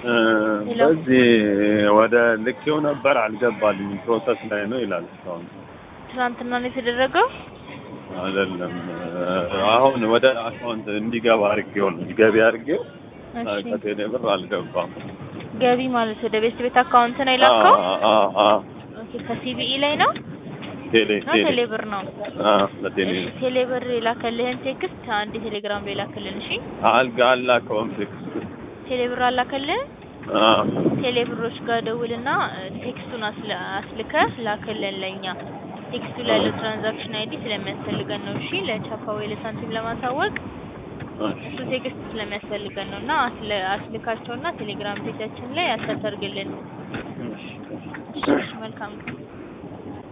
እ፣ ሄሎ። በዚህ ወደ ልኬው ነበር አልገባልኝም። ፕሮሰስ ላይ ነው ይላል እስካሁን ትናንትና ነው የተደረገው። አይደለም። እ፣ አሁን ወደ አካውንት እንዲገባ አድርጌው ነው ገቢ አድርጌው እ፣ እሺ ከቴሌ ብር አልገባም። ገቢ ማለት ወደ ቤት ቤት አካውንት ነው የላከው። አ አ አ ኦኬ ከሲቢኢ ላይ ነው ቴሌ ነው ቴሌ ቴሌ ብር ነው። አ ለቴሌ እሺ ቴሌ ብር የላከልህን ቴክስት አንድ ቴሌግራም ላይ ላክልን። እሺ አልጋ አላከውም ቴክስት ቴሌ ብር አላከልህ አ ቴሌ ብሮች ጋር ደውልና እ፣ ቴክስቱን አስለ- አስልከህ ላክልን ለኛ። ቴክስቱ ላይ ያለው ትራንዛክሽን አይዲ ስለሚያስፈልገን ነው። እሺ ለቻፓ ወይ ለሳንቲም ለማሳወቅ እሱ ቴክስት ስለሚያስፈልገን ነው እና አስለ አስልካቸውና ቴሌግራም ፔጃችን ላይ አታተርግልን። እሺ መልካም